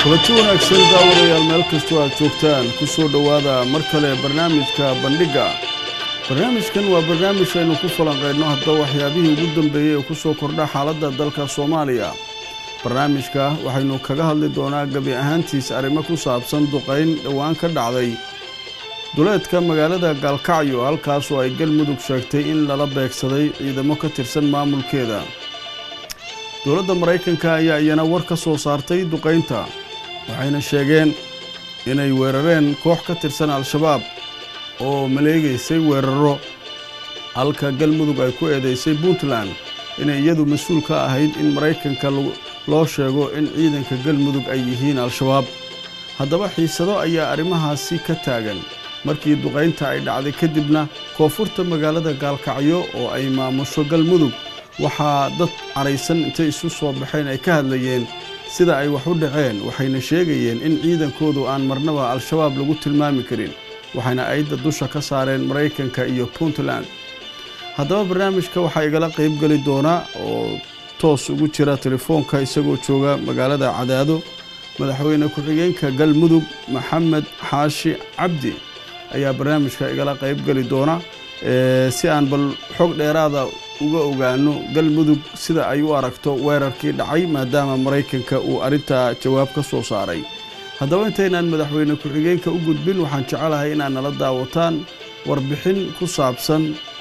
kulanti wanaagsan daawadayaal meel kastoo aad joogtaan ku soo dhowaada mar kale barnaamijka bandhigga barnaamijkan waa barnaamij aynu ku falanqaydno hadba waxyaabihii ugu dambeeyey ee ku soo kordha xaaladda dalka soomaaliya barnaamijka waxaynu kaga hadli doonaa gebi ahaantiis arrimo ku saabsan duqayn dhowaan ka dhacday duleedka magaalada gaalkacyo halkaasoo ay galmudug sheegtay in lala beegsaday ciidamo ka tirsan maamulkeeda dowladda maraykanka ayaa iyana war ka soo saartay duqaynta waxayna sheegeen inay weerareen koox ka tirsan al-shabaab oo maleegaysay weeraro halka galmudug ay ku eedaysay puntland inay iyadu mas-uul ka ahayd in maraykanka loo sheego in ciidanka galmudug ay yihiin al-shabaab haddaba xiisado ayaa arrimahaasi ka taagan markii duqaynta ay dhacday kadibna koonfurta magaalada gaalkacyo oo ay maamusho galmudug waxaa dad caraysan intay isu soo baxeen ay ka hadlayeen sida ay wax u dhaceen waxayna sheegayeen in ciidankoodu aan marnaba al-shabaab lagu tilmaami karin waxayna ayadda dusha ka saareen maraykanka iyo puntland haddaba barnaamijka waxaa igala qaybgeli doonaa oo toos ugu jira telefoonka isagoo jooga magaalada cadaado madaxweyne ku-xigeenka galmudug maxamed xaashi cabdi ayaa barnaamijka igala qaybgeli doona si aan bal xog dheeraada uga ogaano galmudug sida ay u aragto weerarkii dhacay maadaama maraykanka uu arrintaa jawaab ka soo saaray haddaba intaynaan madaxweyne ku-xigeenka u gudbin waxaan jecelahay inaad nala daawataan warbixin ku saabsan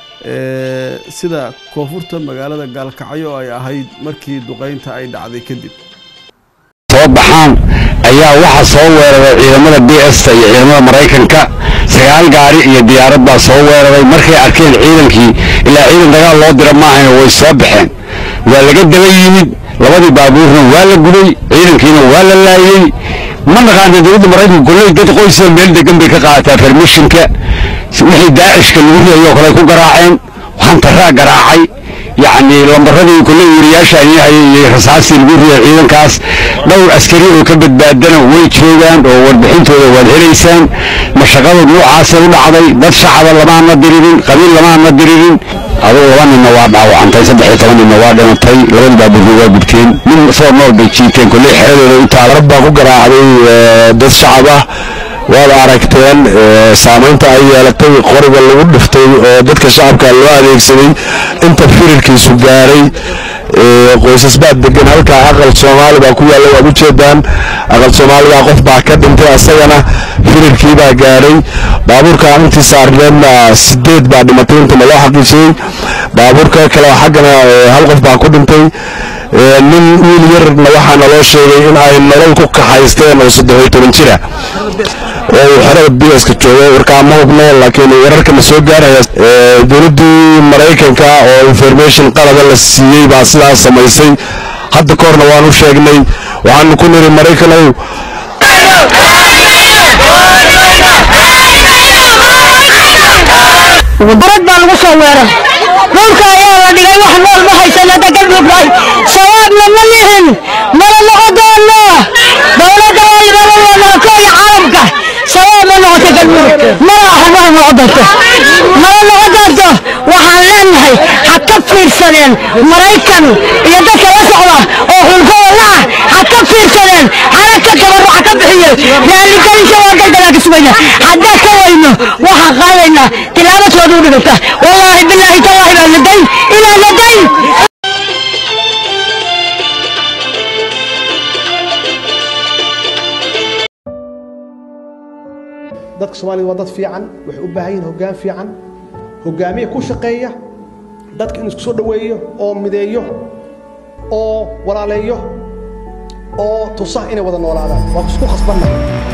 sida koonfurta magaalada gaalkacyo ay ahayd markii duqaynta ay dhacday kadib soo baxaan ayaa waxaa soo weeraray ciidamada b sta iyo ciidamada maraykanka sagaal gaari iyo diyaarad baa soo weeraray markay arkeen ciidankii ilaa ciidan dagaal loo dira maahayno way soo baxeen waa laga daba yimid labadii baabuurna waa la gubay ciidankiina waa la laayey ma naqaana dowladda maraykanka kolley dad qoysa meel degan bay ka qaadataa fermishinka wixii daacishka lagu riyayoo kale ku garaaceen hantaraa garaacay yacni lambaradii kolley wariyaasha ayahaya iyo rasaastii lagu riyay ciidankaas dhowr askari oo ka badbaadana way joogaan oo warbixintooda waad helaysaan mashaqada nuucaasay u dhacday dad shacaba lamaana diririn qabiil lamaana diririn adugu laba ninna waa dhaawacantay saddex iyo toban ninna waa dhimatay labadii baabuurna waa gubteen nin soo nool bay jiiteen kolley xeradooda u taala baa ku garaacday dad shacab ah waad aragteen saamaynta ay yeelatay qoriga lagu dhiftay oo dadka shacabka loo adeegsaday inta firirkiisu gaaray qoysas baa degan halkaa aqal soomaali baa ku yaalla waad ujeedaan aqal soomaaligaa qof baa ka dhintay asagana firirkii baa gaadhay baabuurka intii saarneedna sideed baa dhimatay intana loo xaqiijiyey baabuurka kale xaggana hal qof baa ku dhintay nin wiil yarna waxaana loo sheegay in ay nolol ku kaxaysteen oo saddexiyo toban jira oo uu xerada biyaska joogo warkaa ma hubno laakiin wararkana soo gaaraya dowladdii maraykanka oo information qalada la siiyey baa sidaas samaysay hadda ka horna waanu sheegnay waxaanu ku niri maraykanow barad baa lagu soo weerar dhulka ayaa la dhigay wax nool ma haysanada galmudug shabaabna ma lihin mana noqo doono dowladda waalibalawanako iyo caalamka shabaab ma noqoto galmudug mana aha mana noqo doonto mana noqo doonto waxaan leenahay ha ka fiirsadeen maraykan iyo dadka la socda oo xulkooda la ah ha ka fiirsadeen hana ka tabarro ha ka bixiyeen raaligelinka waa galgalaa ka sugaya haddaan ka weyno waxaan qaadaynaa tilaabadooda u dhigata wallaahi bilaahi tallaahi baa laday ilaa laday dadka soomaalida waa dad fiican waxay u baahan yihin hoggaan fiican hoggaamiye ku shaqeeya dadka in isku soo dhoweeyo oo mideeyo oo walaaleeyo oo tusa inay wada noolaadaan waa isku khasbanna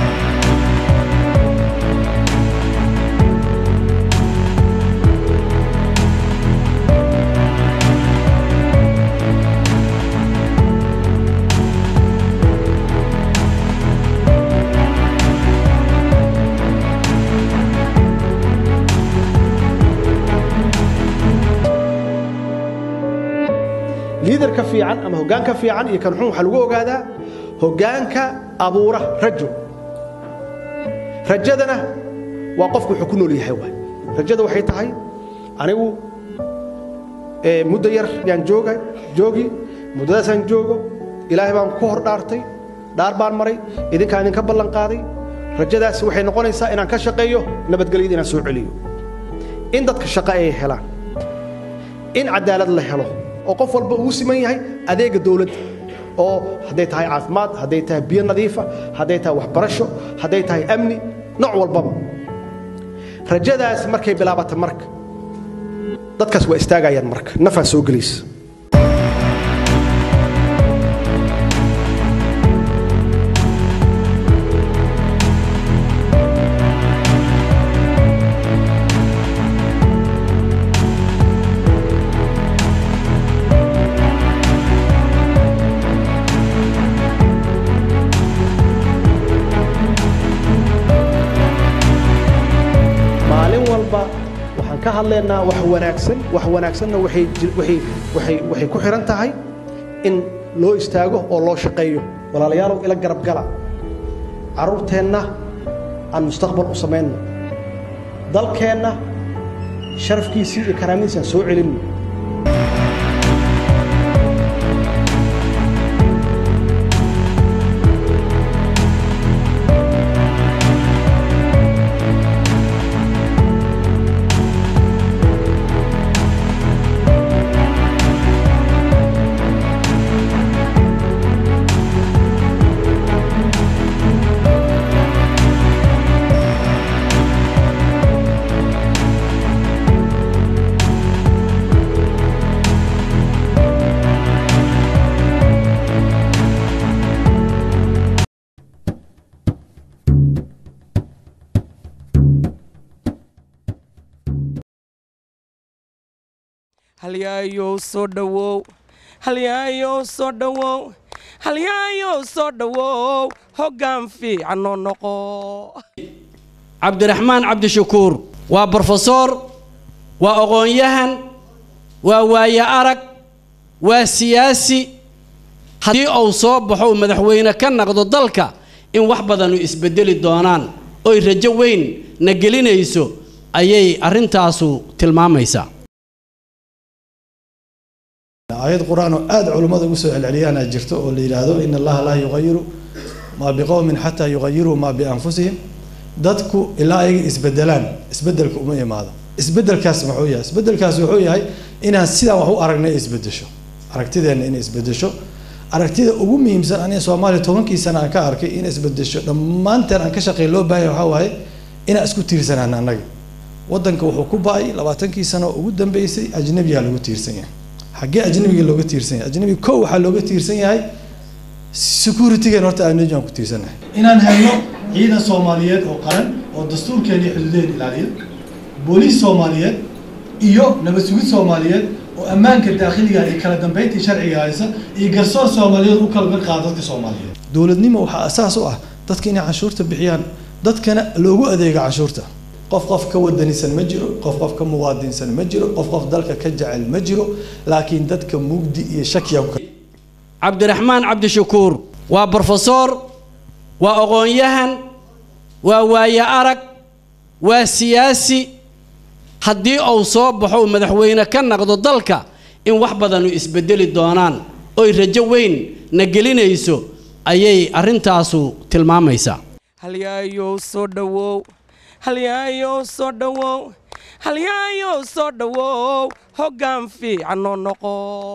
liidarka fiican ama hoggaanka fiican iyo kan xun waxaa lagu ogaadaa hoggaanka abuura rajo rajadana waa qofku wuxuu ku nool yahay waay rajada waxay tahay anigu muddo yar yaan jooga joogi muddadaasaan joogo ilaahay baan ku hor dhaartay dhaar baan maray idinkaan idinka ballan qaaday rajadaasi waxay noqonaysaa inaan ka shaqeeyo nabadgelyada inaan soo celiyo in dadka shaqo ay helaan in cadaalad la helo oo qof walba uu siman yahay adeega dowladda oo hadday tahay caafimaad hadday tahay biyo nadiifa hadday tahay waxbarasho hadday tahay amni nooc walbaba rajadaas markay bilaabata marka dadkaas waa istaagayaan marka nafaa soo gelaysa maalin walba waxaan ka hadlaynaa wax wanaagsan wax wanaagsanna waxay jir- waxay- waxay- waxay ku xihan tahay in loo istaago oo loo shaqeeyo walaalayaalow ila garab gala carruurteenna aan mustaqbal u samayno dalkeenna sharafkiisii iyo karaamadiisii aan soo celinno halyaayow soo dhowow halyaayow soo dhowow halyaayow soo dhowow hoggaan fiicanoo noqo cabdiraxmaan cabdishakuur waa brofesor waa aqoon-yahan waa waaye arag waa siyaasi haddii uu soo baxo uu madaxweyne ka naqdo dalka in wax badanu isbedeli doonaan oy rajo weyn na gelinayso ayay arrintaasu tilmaamaysaa aayad qur-aan oo aada culummada ugu soo celceliyaana jirto oo la yidhaahdo in allaha laa yuqayiru maa biqowmin xataa yuqayiruu maa bianfusihim dadku ilaa ayaga isbedelaan isbedelka uma imaado isbedelkaas muxuu yahay isbedelkaas wuxuu yahay inaan sidaan wax u aragnay isbedesho aragtideenna inay isbedesho aragtida ugu muhiimsan aniga soomaaliya tobankii sana aan ka arkay in isbedesho dhammaanteen aan ka shaqeyn loo baahanya waxaa waaye inaan isku tiirsanaan annaga wadanka wuxuu ku ba-ay labaatankii sano oo ugu dambeysay ajnabiyaa lagu tiirsan yahay xaggee ajnabiga looga tiirsan yahay ajnabiga kow waxaa looga tiirsan yahay securitygan horta ajnabi aan ku tiirsanahay inaan helno ciidan soomaaliyeed oo qaran oo dastuurkeena iyo xuduudeen ilaaliya booliis soomaaliyeed iyo nabad sugid soomaaliyeed oo ammaanka daakhiliga iyo kala dambeyntii sharciga haysa iyo garsoor soomaaliyeed u kala mid qaada dadka soomaaliyeed dowladnimo waxaa asaas u ah dadka inay canshuurta bixiyaan dadkana loogu adeego canshuurta qof qof ka wadanisan ma jiro qof qof ka muwaadinsan ma jiro qof qof dalka ka jecel ma jiro laakiin dadka mugdi iyo shakiya ku cabdiraxmaan cabdishakuur waa brofesor waa aqoon-yahan waa waaye arag waa siyaasi haddii uu soo baxo uu madaxweyne ka naqdo dalka in wax badanu isbedeli doonaan oy rajo weyn na gelinayso ayay arrintaasu tilmaamaysaa halyaayow soo dhowow halyaayow soo dhowow halyaayow soo dhowow hoggaan fiicanoo noqo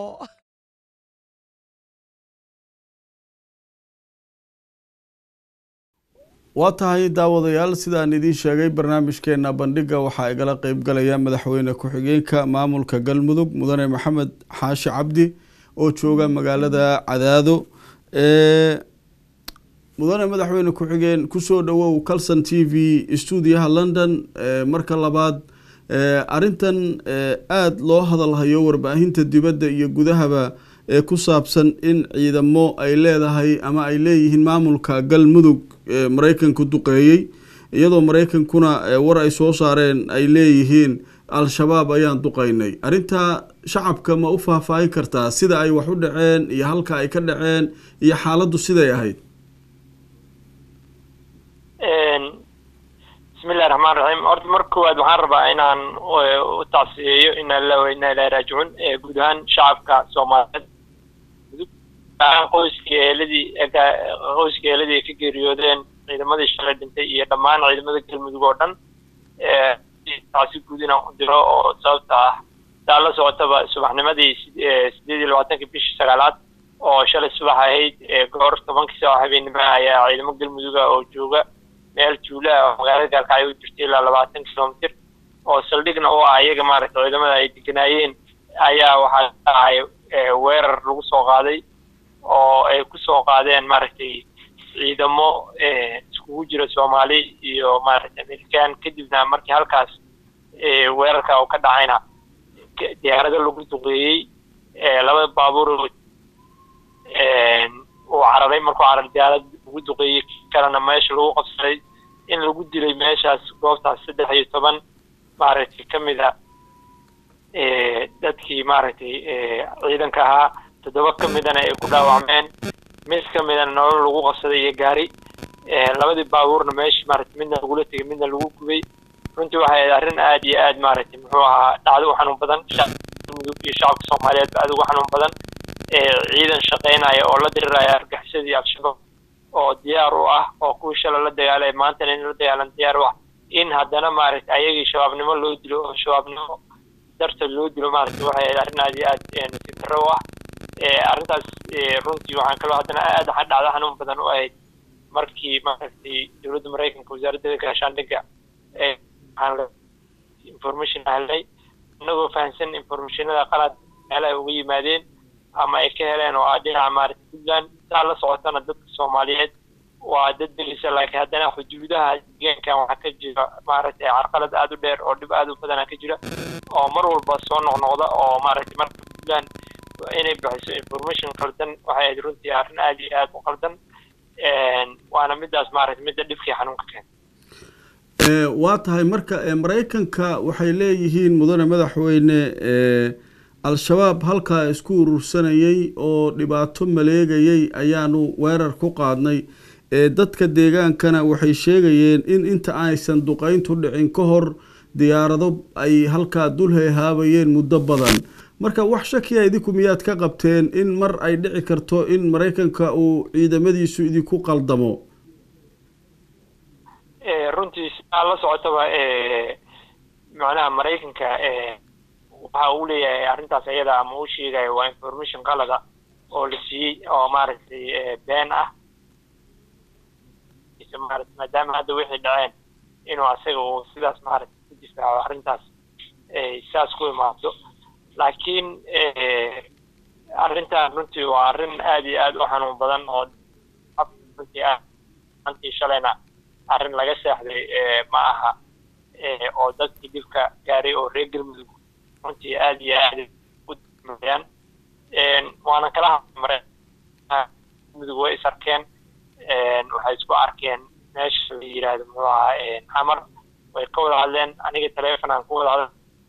waa tahay daawadayaal sidaan idiin sheegay barnaamijkeena bandhiga waxaa igala qeybgalaya madaxweyne ku-xigeenka maamulka galmudug mudane maxamed xaashi cabdi oo jooga magaalada cadaado mudane madaxweyne ku-xigeen kusoo dhowow calson t v stuudiyaha london marka labaad arintan aada loo hadalhayo warbaahinta dibadda iyo gudahaba ee ku saabsan in ciidamo ay leedahay ama ay leeyihiin maamulka galmudug ee maraykanku duqeeyey iyadoo maraykankuna war ay soo saareen ay leeyihiin al-shabaab ayaan duqeynay arrintaa shacabka ma u faahfaahin kartaa sida ay wax u dhaceen iyo halka ay ka dhaceen iyo xaaladdu siday ahayd bismillahi raxmaan raxiim horta marka koowaad waxaan rabaa inaan u tacsiyeeyo inaa la inaa ilaahi raajicuun guud ahaan shacabka soomaaliyeed gaaraan qoyskii eeladii qoyskii eeladii ay ka geeriyoodeen ciidamadii shalay dhintay iyo dhammaan ciidamada galmudug oo dhan taasi guud inaan u diro oo sababta ah daa la socotaba subaxnimadii sideed iyo labaatankii bishii sagaalaad oo shalay subax ahayd goor tobankii saac habeenimo ayaa ciidamo galmuduga oo jooga meel tuula ah oo magaalada gaalkacyo u jirta ilaa labaatan kilomitir oo saldhigna u ah iyaga maaragtay ciidamada ay deganaayeen ayaa waxaa dhacay weerar lagu soo qaaday oo ay ku soo qaadeen maaragtay ciidamo iskugu jira soomaali iyo maaragtay amerikaan kadibna markii halkaas weerarka uu ka dhacayna diyaarado lagu duqeeyey labada baabuur uu cararay markuu carar diyaarad lagu duqeeyey kalena meesha lagu qabsaday in lagu dilay meeshaas goobtaas saddex iyo toban maaragtay ka mid a dadkii maaragtay ciidanka ahaa toddoba ka midana ay ku dhaawacmeen mid ka midana nolol lagu qabsaday iyo gaari labadii baabuurna meeshii maaragtay midna lagula tegay midna lagu gubay runtii waxay ahayd arrin aad iyo aad maaragtay muxuu ahaa dhacdo u xanuun badan mudug iyo shacabka soomaaliyeed aad ugu xanuun badan ciidan shaqaynaya oo la diriraya argaxisadii al-shabaab oo diyaar u ah oo kuwii shala la dagaalay maantana in la dagaalan diyaar u ah in haddana maaragtay ayagii shabaabnimo loo dilo oo shabaabnimo darteed loo dilo maaragtay waxay ahayd arrin aad iyo aad nasiib darro u ah arrintaas runtii waxaan kaloo haddana aad dhacdo xanuun badan u ahayd markii maaragtay dowladda maraykanka wasaaradda gaashaandhigga waxaan information helnay inagoo fahamsan informationada qalad meelaha uga yimaadeen ama ay ka heleen oo ah dhinaca maaragtay puntland saa la socotana dadka soomaaliyeed waa dad delisa laakiin haddana xuduudaha deegaankan waxaa ka jira maaragtay carqalad aad u dheer oo dhib aad u badana ka jira oo mar walba soo noqnoqda oo maaragtay marka puntland inay bixiso information qaldan waxay ahayd runtii arrin aad iyo aad u qaldan waana midaas maaragtay midda dhibkii xanuunka keenta waa tahay marka maraykanka waxay leeyihiin mudane madaxweyne al-shabaab halkaa isku urursanayay oo dhibaato maleegayay ayaanu weerar ku qaadnay dadka deegaankana waxay sheegayeen in inta aysan duqayntu dhicin ka hor diyaarado ay halkaa dul heehaabayeen muddo badan marka wax shakiya idinku miyaad ka qabteen in mar ay dhici karto in maraykanka uu ciidamadiisu idinku qaldamo runtii sidaa la socotaba macnaha maraykanka waxa uu leeyahay arrintaas ayada ama uu sheegayo waa information qalada oo la siiyey oo maaragtay been ah maaragtay maadaama hadda wixii dhaceen inuu asaga uu sidaas maaragtay ku difaaco arrintaas saas ku imaado laakiin arrintan runtii waa arrin aad iyo aad u xanuun badan oo runtii ah antii shalayna arrin laga seexday ma aha oo dadkii dhibka gaaray oo reer galmudug runtii aad iyo aad umayaan waana kala hadmare galmudug way is arkeen waxay isku arkeen meesha la yidhaahdo muxuu ahaa xamar way ka wada hadleen aniga teleefon aan ku wada hadl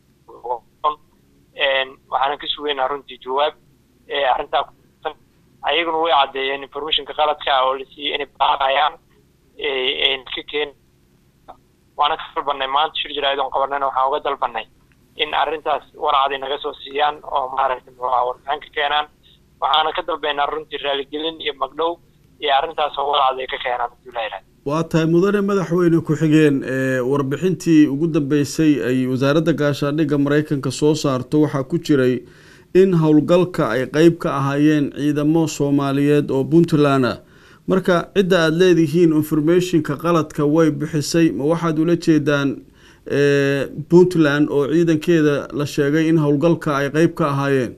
waxaanan ka sugeynaa runtii jawaab arrintaa ayaguna way caddeeyeen informationka qaladka oo la siiyey inay baaqayaan ka keen waana ka dalbanay maanta shir jaraa'id qabanayna waxaan uga dalbanay in arrintaas warcadi naga soo siiyaan oo maaragtay muxuu ahaa warbixin ka keenaan waxaana ka dalbaynaa runtii raaligelin iyo magdhow iyo arrintaas oo warcadi ay ka keenaan hadii la yidhahdo waa tahay mudane madaxweyne ku-xigeen warbixintii ugu dambeysay ay wasaaradda gaashaandhigga maraykanka soo saarto waxaa ku jiray in howlgalka ay qeyb ka ahaayeen ciidamo soomaaliyeed oo puntland ah marka cidda aada leedihiin informationka qaladka way bixisay ma waxaad ula jeedaan puntland oo ciidankeeda la sheegay in howlgalka ay qeyb ka ahaayeen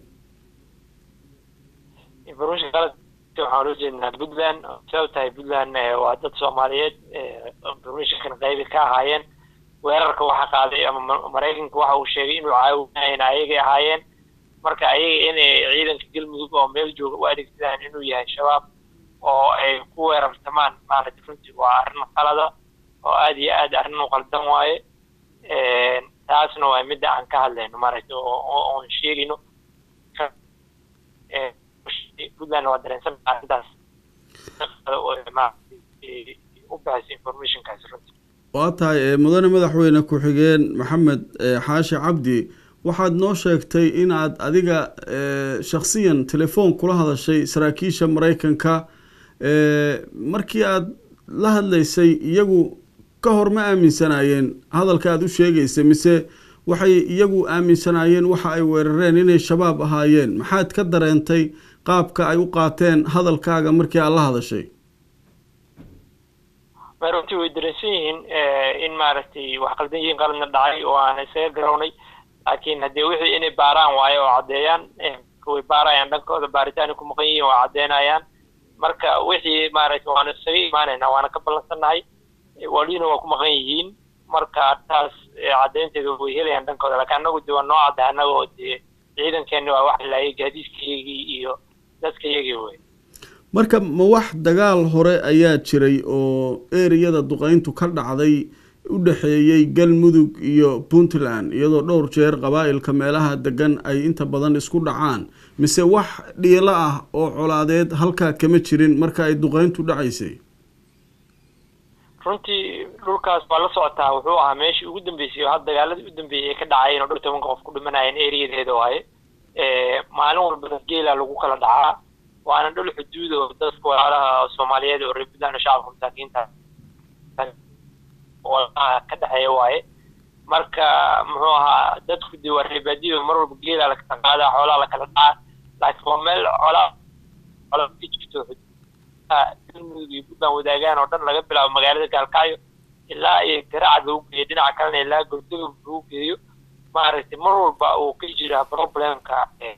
information qalad waxaan ula jeednaa puntland sabab tahay puntland waa dad soomaaliyeed informationkan qeybi ka ahaayeen weerarka waxa qaaday ama maraykanka waxa uu sheegay inuu caawinayeen ayagay ahaayeen marka ayaga inay ciidanka galmudug oo meel jooga u adeegsadaan inuu yahay shabaab oo ay ku weerartamaan maaragtay runtii waa arrin qalada oo aad iyo aad arrin u qaldan waaye taasna waa midda aan ka hadlayno maaragtay oon sheegayno puntland waa dareensan arrintaas u bixisa informationkaasi runtii waa tahay mudane madaxweyne ku-xigeen maxamed xaashi cabdi waxaad noo sheegtay inaad adiga shakhsiyan telefoon kula hadashay saraakiisha maraykanka markii aad la hadlaysay iyagu ka hor ma aaminsanaayeen hadalka aad u sheegaysay mise waxay iyagu aaminsanaayeen waxa ay weerareen inay shabaab ahaayeen maxaad ka dareentay qaabka ay u qaateen hadalkaaga markii aad la hadashay ma runtii way dareensan yihiin in maaragtay wax qaldan yihiin qaladna dhacay oo aan isaga garownay laakiin haddee wixii inay baaraan waayo oo caddeeyaan way baarayaan dhankooda baaritaani ku maqan yihiin waa caddeynayaan marka wixii maaragtay waana isaga imaanaynaa waana ka ballansannahay waliina waa ku maqan yihiin marka taas caddeynteeda way helayaan dhankooda laakiin annagu de waa noo cadda annaga oo dee ciidankeenni waa wax laayay gaadiidkayagii iyo dadkayagii wey marka ma wax dagaal hore ayaa jiray oo ereyada duqeyntu ka dhacday u dhexeeyey galmudug iyo puntland iyadoo dhowr jeer qabaa'ilka meelaha degan ay inta badan isku dhacaan mise wax dhiilo ah oo colaadeed halkaa kama jirin marka ay duqeyntu dhacaysay runtii dhulkaas waa la socotaa wuxuu ahaa meeshii ugu dambeysay oo had dagaaladii u dambeeyey ay ka dhacayeen oo dhowr tobanka qof ku dhimanayeen ereyadeeda waaye maalin walbana geela lagu kala dhacaa waana dhul xuduud oo dadka walaalaha soomaaliyeed oo reer puntland oo shacabka masaakiinta walaalaha ka dhexeeya waaye marka muxuu ahaa dadku dee waa reebaadiyo mar walba geela lakala qaadaa xoolaha lakala dhacaa laakiin waa meel colaa colaa ka jirto galmudug iyo puntland wadaagaan oo dhan laga bilaabo magaalada gaalkacyo ilaa iyo garacad lagu geeyo dhinaca kalena ilaa gordogog lagu geeyo maaragtay mar walba uu ka jiraa problemka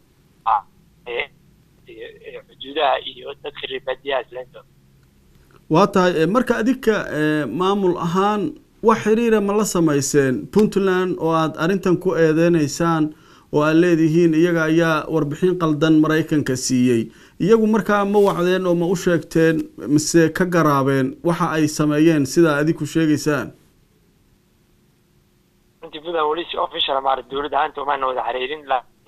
xuduudaha iyo dadka reebaadiyaha islaantooda waa tahay marka adinka maamul ahaan wax xiriira ma la samayseen puntland oo aad arrintan ku eedeynaysaan oo aad leedihiin iyaga ayaa warbixin qaldan maraykanka siiyey iyagu markaa ma wacdeen oo ma u sheegteen mise ka garaabeen waxa ay sameeyeen sidaa adinku sheegaysaan runtii puntland weli si official maara dowladda ahaanta umaana wada xiriirin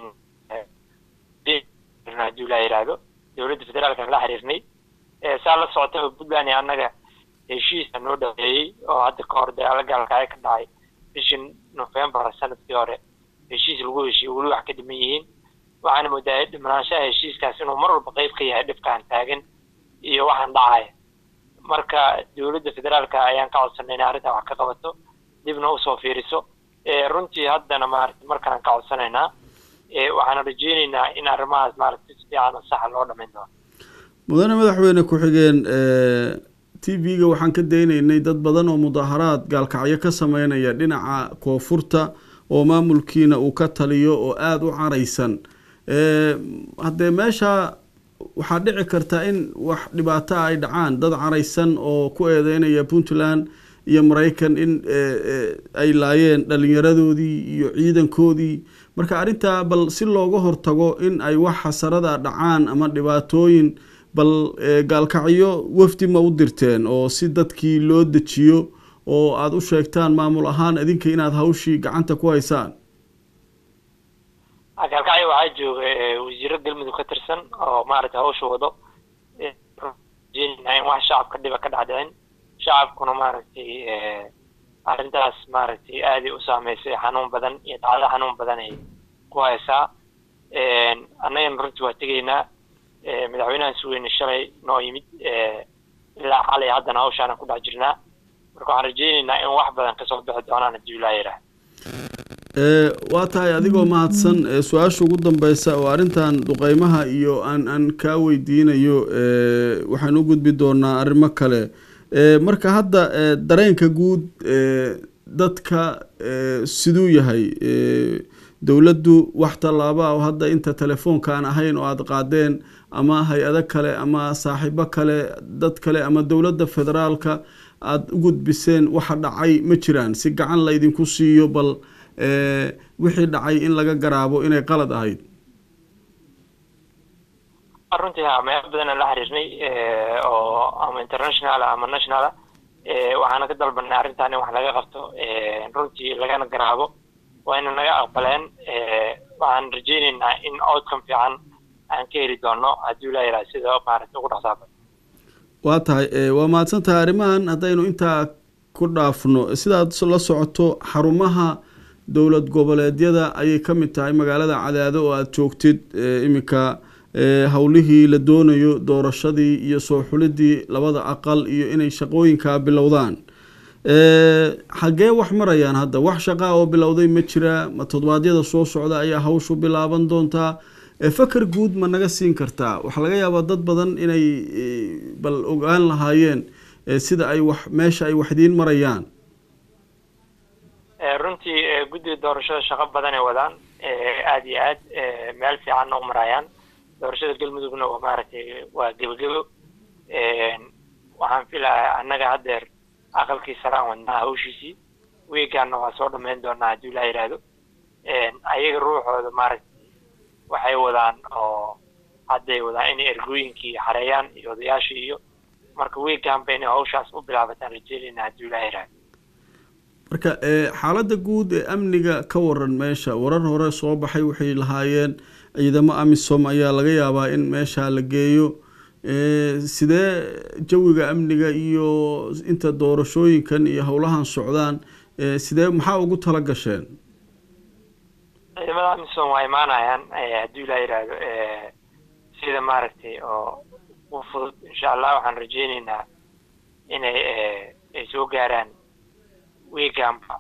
haddii la yidhaahdo dowladda federaalkan la xiriirnay saa la socotaba puntland iyo annaga heshiisa noo dhaweeyey oo hadda ka hor dagaalo gaalkaayo ka dhacay bishii november sanadkii hore heshiis lagu heshiiyey weli wax ka dhiman yihiin waxaana moodaa dhimanaanshaha heshiiskaas inuu mar walba qayb ka yahay dhibkaan taagan iyo waxaan dhacaya marka dowladda federaalka ayaan ka codsanay inay arrintaa wax ka qabato dibna usoo fiiriso runtii haddana maaragtay markaan ka codsanaynaa waxaana rajeyneynaa in arrimahaas maaragtay si fiican oo saxa loo dhamayn doono mudane madaxweyne ku-xigeen t v-ga waxaan ka daynaynay dad badan oo mudaaharaad gaalkacyo ka sameynaya dhinaca koonfurta oo maamulkiina uu ka taliyo oo aada u caraysan haddee meesha waxaa dhici karta in wax dhibaato ay dhacaan dad caraysan oo ku eedeynaya puntland iyo maraykan in ay laayeen dhalinyaradoodii iyo ciidankoodii marka arrintaa bal si looga hortago in ay wax xasarada dhacaan ama dhibaatooyin bal gaalkacyo wafdi ma u dirteen oo si dadkii loo dejiyo oo aada u sheegtaan maamul ahaan idinka inaad hawshii gacanta ku haysaan gaalkacyo waxaa jooga wasiiro galmudug ka tirsan oo maaragtay hawsha wado in wax shacabka dhiba ka dhacdhicin shacabkuna maaragtay arrintaas maaragtay aaday u saameysay xanuun badan iyo dhacdo xanuun badan ay ku haysaa annagana runtii waa tegaynaa madaxweynahan suweyne shalay noo yimid ilaa xalay haddana hawshaana ku dhex jirnaa marka waxaan rajeyneynaa in wax badan kasoo bixi doonaan haddii ilaa yidhaah waa tahay adigoo mahadsan su-aasha ugu dambeysa oo arrintan duqeymaha iyo aan aan kaa weydiinayo waxaan u gudbi doonaa arrimo kale marka hadda dareenka guud dadka siduu yahay dowladdu wax tallaaba oo hadda inta telefoonka aan ahayn oo aada qaadeen ama hay-ado kale ama saaxiibo kale dad kale ama dowladda federaalka aada u gudbiseen waxa dhacay ma jiraan si gacan laydinku siiyo bal wixii dhacay in laga garaabo inay qalad ahayd runtii ha meelo badanaan la xiriirnay oo ama international ama national waxaana ka dalbanay arrintan in wax laga qabto runtii lagana garaabo waa ina naga aqbaleen waxaan rajeyneynaa in outcome fiican aan ka heli doono haddii la yidhaha sida maaragtay ugu dhaqsaaba waa tahay waa mahadsan tahay arrimahan haddaynu intaa ku dhaafno sidaad la socoto xarumaha dowlad goboleedyada ayay ka mid tahay magaalada cadaado oo aada joogtid iminka howlihii la doonayo doorashadii iyo soo xulidii labada aqal iyo inay shaqooyinkaa bilowdaan xaggee wax marayaan hadda wax shaqaa oo bilowday ma jiraa ma toddobaadyada soo socda ayaa hawshu bilaaban doontaa fakar guud ma naga siin kartaa waxaa laga yaabaa dad badan inay bal ogaan lahaayeen sida ay wax meesha ay waxdiin marayaan runtii guddiga doorashada shaqo badan ay wadaan aada iyo aad meel fiicanna u marayaan doorashada galmudugna waa maaragtay waa gebagebo waxaan filayaa annaga haddeer aqalkii saraan wadnaa hawshiisii weegaanna waa soo dhammayn doonaa haddii ilaa yidhaahdo ayaga ruuxooda maaragtay waxay wadaan oo hadday wadaan inay ergooyinkii xareeyaan iyo odayaashii iyo marka weegaanba inay hawshaas u bilaabataan rajeynayna haddii ilaa yidhaahdo marka xaaladda guud ee amniga ka waran meesha warar hore soo baxay waxay lahaayeen ciidamo amisom ayaa laga yaabaa in meesha la geeyo sidee jawiga amniga iyo inta doorashooyinkan iyo howlahan socdaan sidee maxaa ugu tala gasheen ciidamada amisom waa imaanayaan haddii ilaa yidhaahdo sida maaragtay oo u fudud insha allah waxaan rajeyneynaa inay ay soo gaaraan weegaanba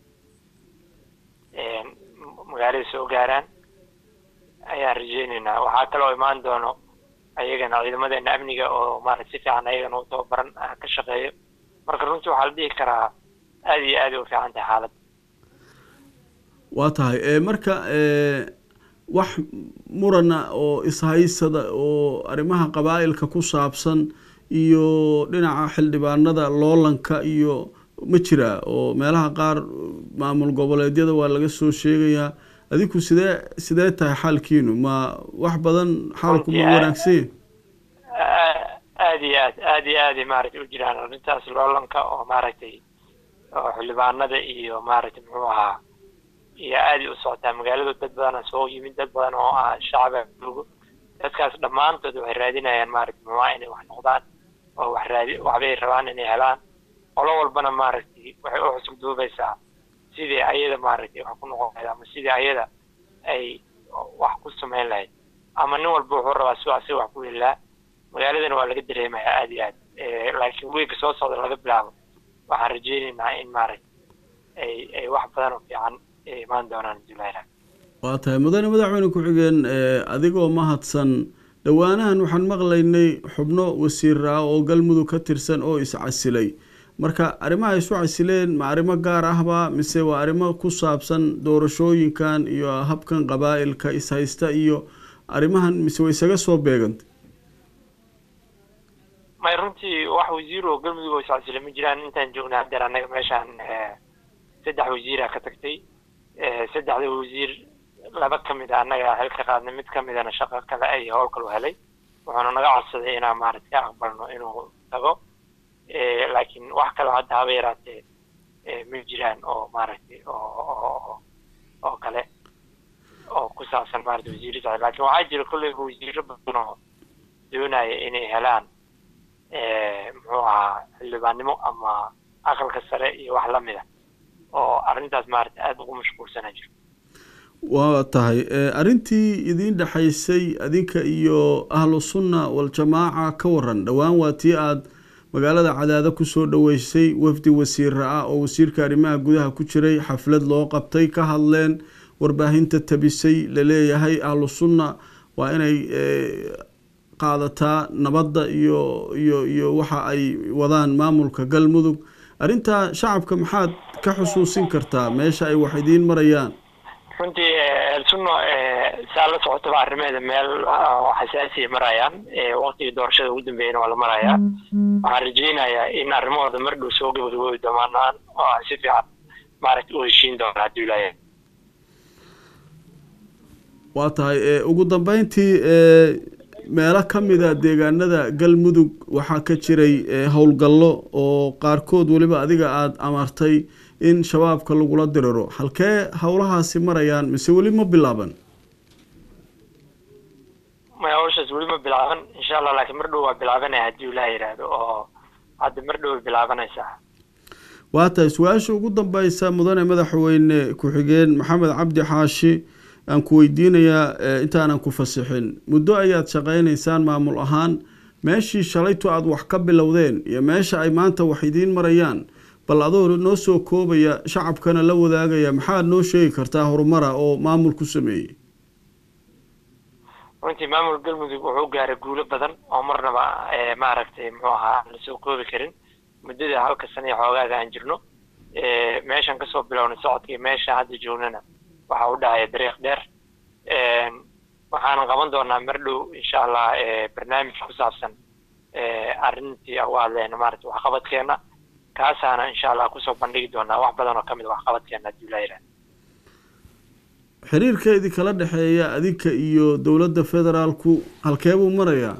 magaalada soo gaaraan ayaan rajeyneynaa waxaa kaloo imaan doono ayagana ciidamadeena amniga oo maarata si fiican ayagana u tababaran ka shaqeeyo marka runtii waxaa la dhihi karaa aada iyo aada u fiican tahay xaaladda waa tahay marka wax murana oo ishaysada oo arrimaha qabaa'ilka ku saabsan iyo dhinaca xildhibaanada loolanka iyo ma jiraa oo meelaha qaar maamul goboleedyada waa laga soo sheegayaa adinku sidee sidee tahay xaalkiinu ma wax badan xaalku ma wanaagsan aada iyo aad aada iyo aaday maaragtay u jiraan arrintaas loolanka oo maaragtay oo xildhibaanada iyo maaragtay muxuu ahaa iyo aaday u socotaa magaalada dad badana soo yimid dad badan oo ah shacaba joogo dadkaas dhammaantood waxay raadinayaan maaragtay muxuuha inay wax noqdaan oo wax raadi waxbay rabaan inay helaan qolo walbana maaragtay waxay u xusub duubaysaa sidii ayada maaragtay wax ku noqon lahayd ama sidii ayada ay wax ku samayn lahayd ama nin walba wuxuu rabaa si asiga wax ku helaa magaaladana waa laga dareemayaa aada iyo aad laakiin weega soo socda laga bilaabo waxaan rajeyneynaa in maaragtay ay ay wax badan oo fiican imaan doonaan julayla waa tahay mudane madaxweyne ku-xigeen adigoo mahadsan dhowaanahan waxaan maqlaynay xubno wasiir ah oo galmudug ka tirsan oo iscasilay marka arrimaha isu casileen ma arrimo gaar ahba mise waa arrimo ku saabsan doorashooyinkan iyo habkan qabaa'ilka ishaysta iyo arrimahan mise way isaga soo beegantay may runtii wax wasiir oo galmudug oo iscasilay ma jiraan intaan joognay haddeer annaga meeshaan saddex wasiira ka tagtay saddexda wasiir laba ka mid a annaga xil ka qaadnay mid ka midana shaqo kale ay howl kalu helay wuxuuna naga codsaday inaan maaragtay ka aqbalno inuu tago laakiin wax kaloo hadda haba yaraatee ma jiraan oo maaragtay oo oo kale oo ku saabsan maarata wasiirada laakiin waxaa jira kolleyba wasiiro badan oo doonaya inay helaan muxuu ahaa xildhibaannimo ama aqalka sare iyo wax lamid a oo arrintaas maarata aada ugu mashquulsana jiro waa tahay arrintii idiin dhexaysay adinka iyo ahlu sunna waljamaaca ka waran dhowaan waa tii aada magaalada cadaado kusoo dhoweysay wafdi wasiira ah oo wasiirka arrimaha gudaha ku jiray xaflad loo qabtay ka hadleen warbaahinta tabisay laleeyahay ahlu sunna waa inay qaadataa nabadda iyo iyo iyo waxa ay wadaan maamulka galmudug arrintaa shacabka maxaad ka xusuusin kartaa meesha ay wax idiin marayaan runtii elsunno saa la socotaba arrimeeda meel xasaasiya marayaan waqtigii doorashada ugu dambeeyana waa la marayaa waxaan rajeynayaa in arrimahooda mar dhow soo gabagaboobi doomaanaan oo aan si fiican maaragta u heshiin doona hadduu ilaahay waa tahay ugu dambeyntii meelo ka mida deegaanada galmudug waxaa ka jiray howlgallo oo qaarkood weliba adiga aada amartay in shabaabka lagula diriro halkee howlahaasi marayaan mise weli ma bilaaban maya hawshaas weli ma bilaaban insha allah laakiin mar dhow waa bilaabanaya haddii ilaah yidhaahdo oo hadda mar dhow way bilaabanaysaa waa tahay su-aasha ugu dambeysa mudane madaxweyne ku-xigeen maxamed cabdi xaashi aan ku weydiinayaa eh, intaanan ku fasixin muddo ayaad shaqaynaysaan maamul ahaan meeshii shalaytu aada wax ka bilowdeen iyo meesha ay maanta wax idiin marayaan bal adoo noo soo koobaya shacabkana la wadaagaya maxaad noo sheegi kartaa horumara oo maamul ku sameeyey runtii maamul galmudug wuxuu gaaray guulo badan oo marnaba eh, maaragtay muxuu ahaa aan lasoo koobi karin muddada halka sana iyo xoogaaga aan jirno Eh, meeshan kasoo bilownay socodkii meesha hadda joognana waxa u dhahaya dariiq dheer Een, waxaanan qaban doonaa mar dhow insha allah eh, barnaamij ku saabsan eh, arrintii aan u hadlayna maaragtay waxqabadkeena kaasaana insha allah kusoo bandhigi doonaa wax badan oo ka mid a waxqabadkeena haddii la yidhaha xiriirkeedii kala dhexeeya adinka iyo dowladda federaalku halkee buu marayaa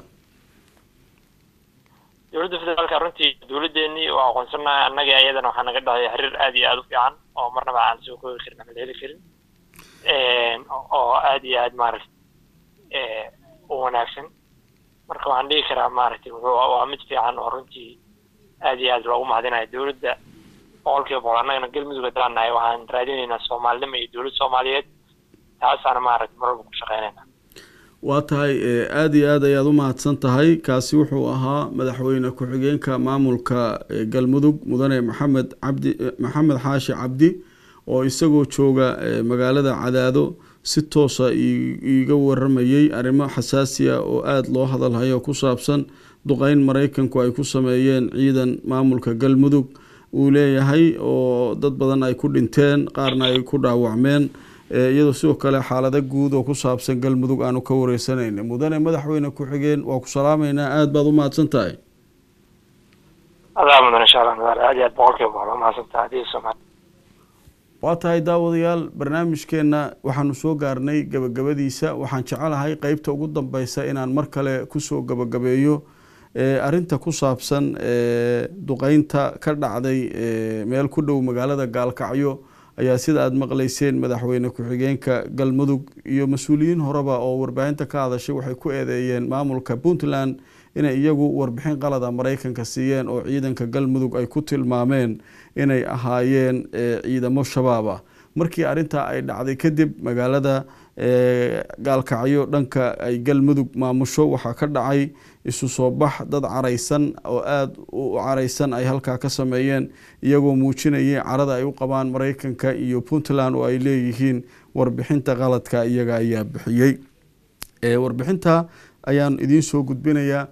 dowladda federaalka runtii dowladdeennii waa aqoonsanahay annaga iyadana waxaa naga dhahaya xiriir aad iyo aada u fiican oo marnaba aan soo koobi karin ama la heli karin Een, oo aad iyo aad maaragtay eh, u wanaagsan marka waxaan dhihi karaa maaragtay wuxuu waa mid fiican oo runtii aad iyo aad loogu mahadinayo dowladda boqolkiiba boqol annagana galmudug haddaan nahay waxaan raadinaynaa soomaalinimo iyo dowlad soomaaliyeed taasaana maaragtay mar walba ku shaqeynayna waa tahay eh, aada iyo aada ayaad u mahadsan tahay kaasi wuxuu ahaa madaxweyne ku-xigeenka maamulka eh, galmudug mudane maxamed cabdi eh, maxamed xaashi cabdi oo isagoo jooga eh, magaalada cadaado si toosa ii- iiga waramayey arrimo xasaasiya oo aada loo hadalhayo ku saabsan duqeyn maraykanku ay ku sameeyeen ciidan maamulka galmudug uu leeyahay oo dad badan ay ku dhinteen qaarna ay ku dhaawacmeen Eh, iyadoo sidoo kale xaalado guud oo ku saabsan galmudug aanu ka wareysanayna mudane madaxweyne ku-xigeen waa ku salaameynaa aada baad u mahadsan tahay adaa mudan insha allah madaal aad iyo aad boqolkiiba boqol waa mahadsantaha haddii soomaali waa tahay daawadayaal barnaamijkeenna waxaanu soo gaarnay gabagabadiisa waxaan jecelahay qeybta ugu dambeysa inaan mar kale kusoo gabagabeeyo eh, arrinta ku saabsan eh, duqeynta ka dhacday eh, meel ku dhow magaalada gaalkacyo ayaa sida aada maqleyseen madaxweyne ku-xigeenka galmudug iyo mas-uuliyiin horeba oo warbaahinta ka hadashay waxay ku eedeeyeen maamulka puntland inay iyagu warbixin qalada maraykanka siiyeen oo ciidanka galmudug ay ku tilmaameen inay ahaayeen eh, ciidamo shabaab ah markii arrintaa ay dhacday kadib magaalada eh, gaalkacyo dhanka ay galmudug maamusho waxaa ka dhacay isu soo bax dad caraysan oo aada u caraysan ay halkaa ka sameeyeen iyagoo muujinayay carada ay u qabaan maraykanka iyo puntland oo ay leeyihiin warbixinta qaladka iyaga ayaa bixiyey Eh, warbixinta ayaan idiin soo gudbinayaa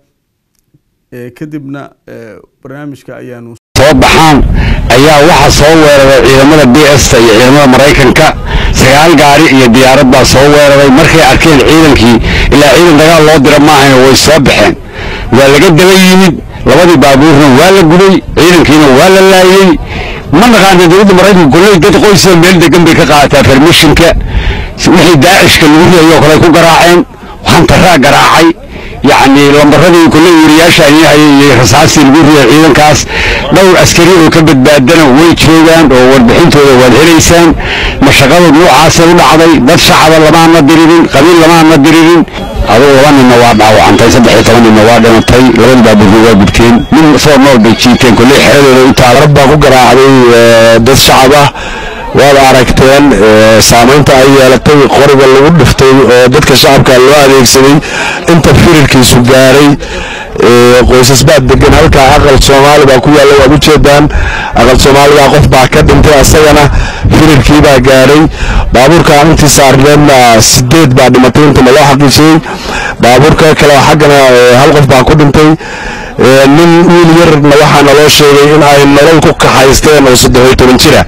Eh, kadibna eh, barnaamijka ayaanu soo baxaan ayaa waxaa soo weeraray ciidamada b sta iyo ciidamada maraykanka sagaal gaari iyo diyaarad baa soo weeraray markay arkeen ciidankii ilaa ciidan dagaal loo dira maahayna way soo baxeen waa laga daba yimid labadii baabuurna waa la gubay ciidankiina waa la laayey ma naqaana dowladda maraykanka kolley dad qoysa meel degan bay ka qaadataa permishinka wixii daacishka lagu riyayoo kale ku garaaceen hantaraa garaacay yacni lambaradii kolley wariyaasha ayay hayay iyo rasaastii lagu riyay ciidankaas dhowr askari oo ka badbaadana way joogaan oo warbixintooda waad helaysaan mashaqada noocaasay u dhacday dad shacaba lamaana diririn qabiil lamaana diririn adugu laba ninna waa dhaawacantay saddex iyo toban ninna waa dhimatay labadii baabuurna waa gubteen nin soo nool bay jiiteen kolley xeradooda u taala baa ku garaacday eh, dad shacab ah waad aragteen eh, saamaynta ay yeelatay qoriga lagu dhiftay oo dadka shacabka loo adeegsaday inta firirkiisu gaaray eh, qoysas baa degan halkaa aqal soomaali baa ku yaalla waad ujeedaan aqal soomaaliga qof baa ka dhintay asagana firirkii baa gaaray baabuurka intii saarneedna sideed baa dhimatay inta loo xaqiijiyey baabuurka kale xaggana eh, hal qof baa ku dhintay Eh, nin wiil yarna waxaa naloo sheegay in ay nolol ku kaxaysteen oo saddex iyo toban jira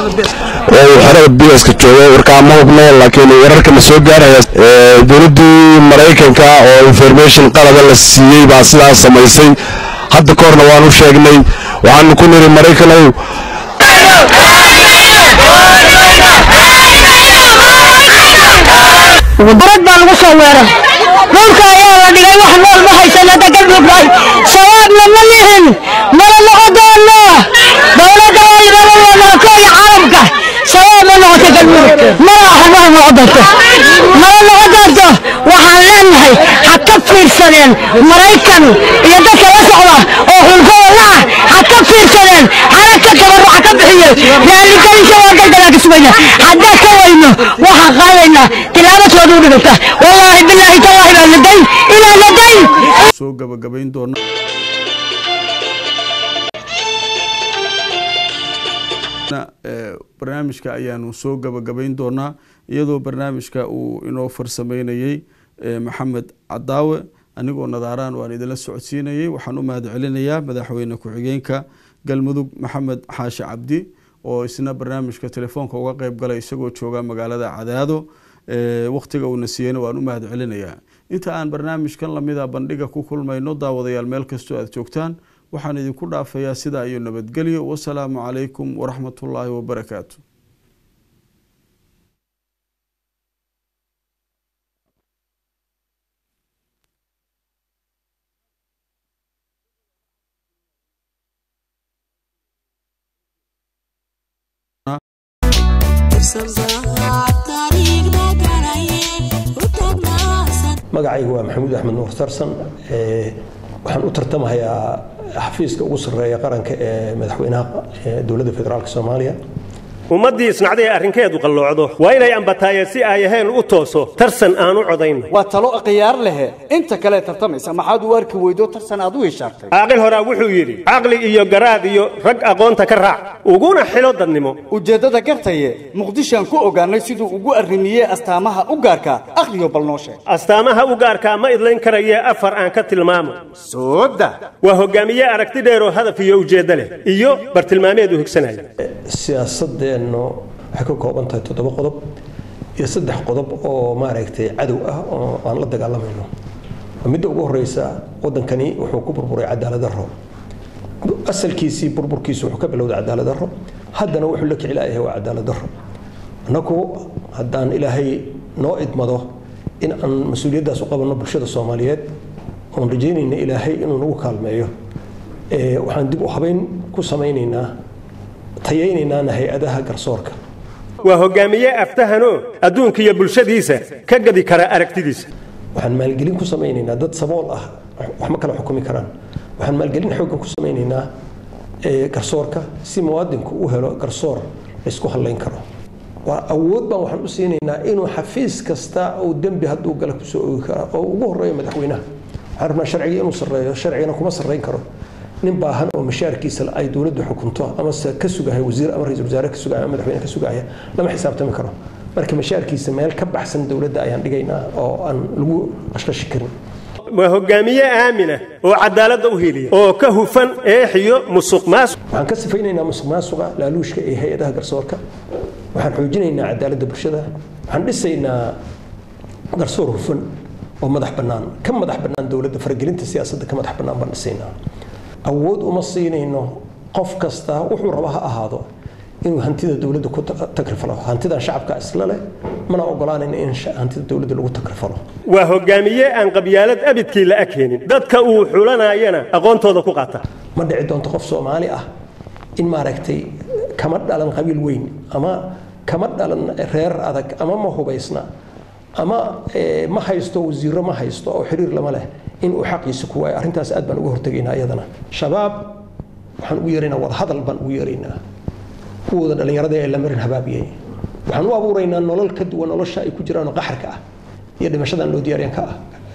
oo uu xerada biyaska joogo warkaa ma hubno laakiin wararka la soo gaaraya eh, dowladdii maraykanka oo information qalada la siiyey baa sidaas samaysay hadda ka horna waanu sheegnay waxaanu ku niri maraykanow barad baa lagu soo weeray dhulka ayaa la dhigay wax nool ma haysana degan buugnahay shabaabna ma lihin mana noqodoona dowladda waa libabadoona kooya caalamka shabaab ma noqoto galmudug mana aha mana noqon doonto mana noqon doonto waxaan leenahay ha ka fiirsadeen maraykan iyo dadka la socda oo hulkooda la ah ha ka fiirsadeen hana ka tabarruca ka raaligelisha waa degdegaa ka sugayna haddaan ka weyno waxaan qaadaynaa tilaabo soodu dhiganta wallaahi bilaahi tallaahi baan la dayn inaan la dayn soo gabagabayn doona barnaamijka ayaanu soo gabagabayn doonaa iyadoo barnaamijka uu inoo farsameynayey maxamed cadaawe anigoo nadaaraan waan idinla socodsiinayey waxaan u mahad celinayaa madaxweyne ku-xigeenka galmudug maxamed xaashi cabdi oo isna barnaamijka telefoonka uga qeyb galay isagoo jooga magaalada cadaado wakhtiga uuna siiyeyna waan u mahad celinayaa inta aan barnaamijkan lamida bandhiga ku kulmayno daawadayaal meel kastoo aad joogtaan waxaan idinku dhaafayaa sidaa iyo nabadgelyo wasalaamu calaykum waraxmatullaahi wabarakaatu magacaygu waa maxamuud axmed nuur tarsan waxaan u tartamahayaa xafiiska ugu sarreeya qaranka ee madaxweynaha dowladda federaalk soomaaliya ummaddii isnacday arrinkeedu qalloocdo waa inay ambataayeen si ay ahayn u tooso tarsan aan u codayn waa talo khiyaar lehe inta kale tartamaysa maxaad u arki weydo tarsan aad u ishaartay caaqil horaa wuxuu yidhi caqli iyo garaad iyo rag aqoonta ka raac uguna xilo dadnimo ujeeddada gartaye muqdishoaan ku ogaannay siduu ugu arrimiyey astaamaha u gaarka akhriyo bal noo sheeg astaamaha u gaarkaa ma idlayn karayee afar aan ka tilmaamo sooda waa hogaamiye aragti dheeroo hadaf iyo ujeeddo leh iyo bartilmaameed u higsanaya siyaasadeennu waxay ka kooban tahay toddoba qodob iyo saddex qodob oo maaragtay cadow ah oo aan la dagaalamayno midda ugu horeysa waddankani wuxuu ku burburay cadaalad darro asalkiisii burburkiisu wuxuu ka bilowday cadaalad darro haddana wuxuu la kicilaayahay waa cadaalad darro annagu haddaan ilaahay noo idmado in aan mas-uuliyaddaas u qabanno bulshada soomaaliyeed oon rajaynayna ilaahay inuu nagu kaalmeeyo waxaan dib u habeyn ku samaynaynaa tayaynaynaan hay-adaha garsoorka waa hogaamiye aftahanoo adduunka iyo bulshadiisa ka gadi kara aragtidiisa waxaan maalgelin ku samaynaynaa dad sabool ah wax ma kala xukumi karaan waxaan maalgelin xooggan ku samaynaynaa garsoorka si muwaadinku u helo garsoor laysku hadlayn karo waa awood baan waxaan u siinaynaa inuu xafiis kasta uu dembi hadduu gala kusoo oogi kara oo ugu horeeyo madaxweynaha waxaan rabnaa sharciga inuu sarreeyo sharcigana kuma sarrayn karo nin baahan oo mashaarkiisa ay dowladdu xukunto ama se ka sugaya wasiir ama ra-iisul wasaare ka sugaya ama madaxweyne ka sugaya lama xisaabtami karo marka mashaarkiisa meel ka baxsan dowladda ayaan dhigaynaa oo aan lagu qashqashi karin waa hogaamiye aamina oo cadaaladda u heliya oo ka hufan eexiyo musuq maasuq waxaan ka sifaynaynaa musuq maasuqa laaluushka ee hay-adaha garsoorka waxaan xoojinaynaa cadaaladda bulshada waxaan dhisaynaa garsoor hufan oo madax bannaan ka madax bannaan dowladda faragelinta siyaasadda ka madax bannaan baan dhisaynaa awood uma siinayno qof kasta wuxuu raba ha ahaado inuu hantida dowladda ku takrifalo hantidan shacabka isla leh mana ogolaanayna in hantida dowladda lagu takrifalo waa hogaamiye aan qabyaalad abidkii la akeenin dadka uu xulanayana aqoontooda ku qaata ma dhici doonto qof soomaali ah in maaragtay kama dhalan qabiil weyn ama kama dhalan reer adag ama ma hubaysna ama ma haysto wasiiro ma haysto oo xiriir lama leh in uu xaqiisa ku waayo arrintaas aad baan uga hortegaynaa iyadana shabaab waxaan ugu yeeraynaa wadahadal baan ugu yeeraynaa kuwooda dhallinyarada ee la marin habaabiyey waxaan u abuuraynaa nolol ka duwan nolosha ay ku jiraan oo qaxarka ah iyo dhimashadan loo diyaaryan ka ah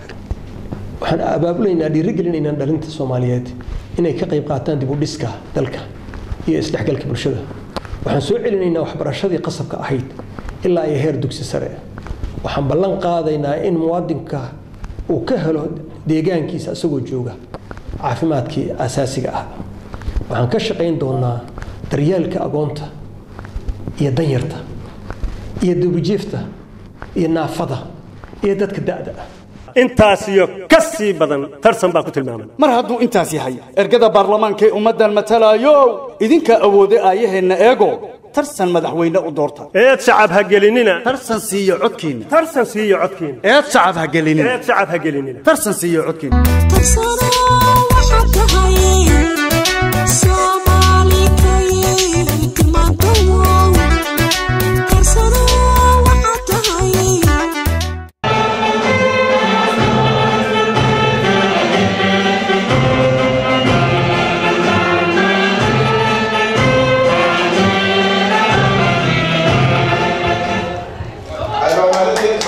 waxaan abaabulaynaa dhiirigelinaynaa dhalinta soomaaliyeed inay ka qayb qaataan dib u dhiska dalka iyo isdhexgalka bulshada waxaan soo celinaynaa waxbarashadii qasabka ahayd ilaa iyo heer dugsi sare waxaan ballan qaadaynaa in muwaadinka uu ka helo deegaankiisa isagoo jooga caafimaadkii asaasiga ah waxaan ka shaqayn doonaa daryeelka agoonta iyo danyarta iyo dubijiifta iyo naafada iyo dadka da'da ah intaas iyo ka sii badan tarsan baa ku tilmaamay mar hadduu intaas yahay ergada baarlamaanka ee ummaddan matalaayo idinkaa awooday aayaheenna eego tarsan madaxweyne u doorta eed shacab ha gelinina tarsan siiyo codkiinna tarsan siiyo codkiina eed shacab ha gelinina eed shacab ha gelinina tarsan siiyo codkiinna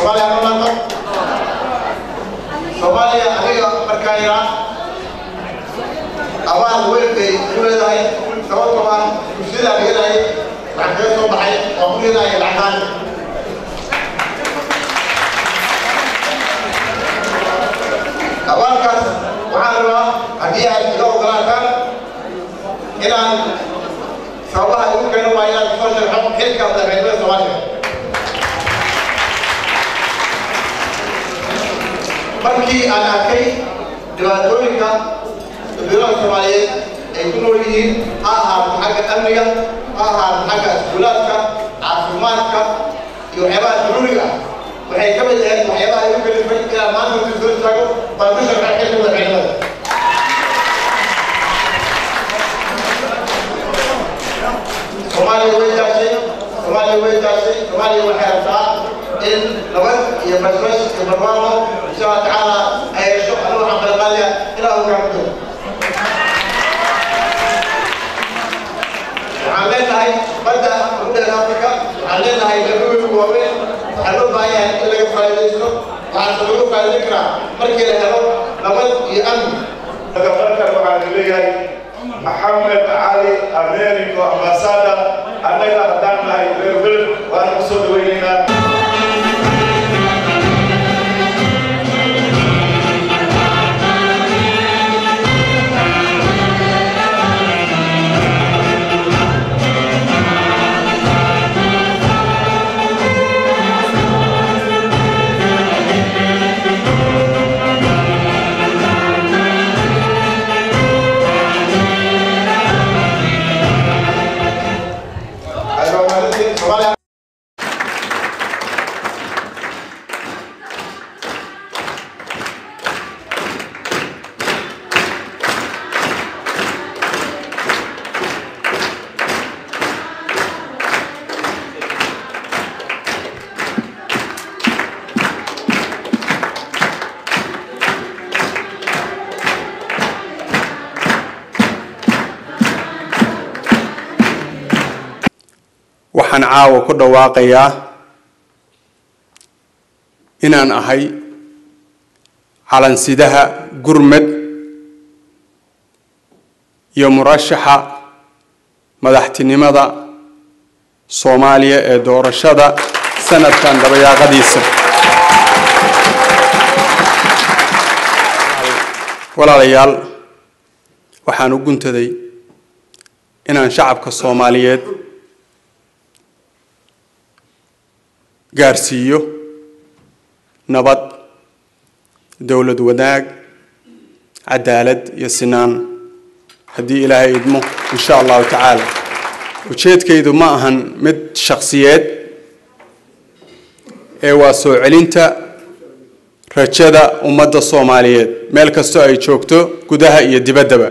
soomaaliya ma maanto soomaaliya aniga markaa yaraa abaal weyn bay ku leedahay sababtoo ah bulshada dhiganayay waxaan kaga soo baxay oo ku leedahay lacagtaan abaalkaas waxaan rabaa haddii aad iga ogolaataan inaan sababaha igu keeno waa inaan soo sharxo xilka madaxweynimada soomaaliya markii aan arkay dhibaatooyinka dadweynaha soomaaliyeed ay ku nool yihiin ha ahaato xagga amniga ha ahaato xagga iskuulaadka caafimaadka iyo waxyaabaha daruuriga ah waxay ka mid ahayd waxyaabaha igu kalifay inaan maanta intu soo istaago baan ku sharxay xilka madaxweynimada soomaaliya way daashay soomaaliya way daashay soomaaliya waxay rabtaa in nabad iyo basbas iyo barwaaqo insha allah tacaala ay hesho anigu waxaan kala qaadaya ilaa hoggaanto waxaan leenahay badda udheer afrika waxaan leenahay gabdhooyinku waaweyn waxaa loo baahan yahay in laga faa'iidaysto waxaase lagu faa'iidayn karaa markii la helo nabad iyo amni madaxweynakan waxaan leeyahay maxamed cali americo ambasada annaga haddaan nahay reer beled waana ku soo dhaweynaynaa waxaan caawa ku dhawaaqayaa inaan ahay calansidaha gurmed iyo murashaxa madaxtinimada soomaaliya ee doorashada sanadkan dabayaaqadiisa walaalayaal waxaan u guntaday inaan shacabka soomaaliyeed gaarsiiyo nabad dowlad wanaag cadaalad iyo sinaan haddii ilaahay idmo insha allahu tacaala ujeedkaydu ma ahan mid shakhsiyeed ee waa soo celinta rajada ummadda soomaaliyeed meel kastoo ay joogto gudaha iyo dibaddaba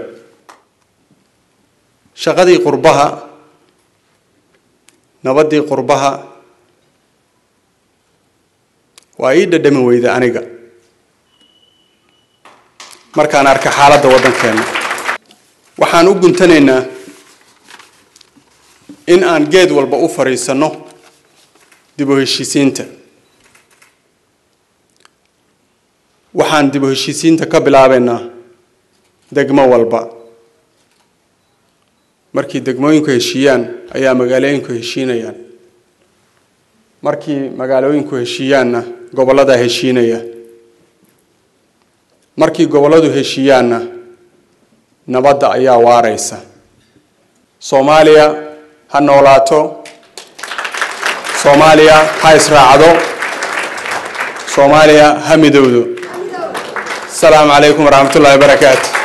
shaqadii qurbaha nabaddii qurbaha waa ii dhadhami weyda aniga markaan arka xaaladda waddankeena waxaan u guntanaynaa in aan geed walba u fadhiisanno dib u heshiisiinta waxaan dib u heshiisiinta ka bilaabaynaa degmo walba markii degmooyinku heshiiyaan ayaa magaalooyinku heshiinayaan markii magaalooyinku heshiiyaanna gobolladaa heshiinaya markii gobolladu heshiiyaanna nabadda ayaa waaraysa soomaaliya ha noolaato soomaaliya ha israacdo soomaaliya ha midowdo asalaamu calaykum waraxmat ullahi wabarakaatu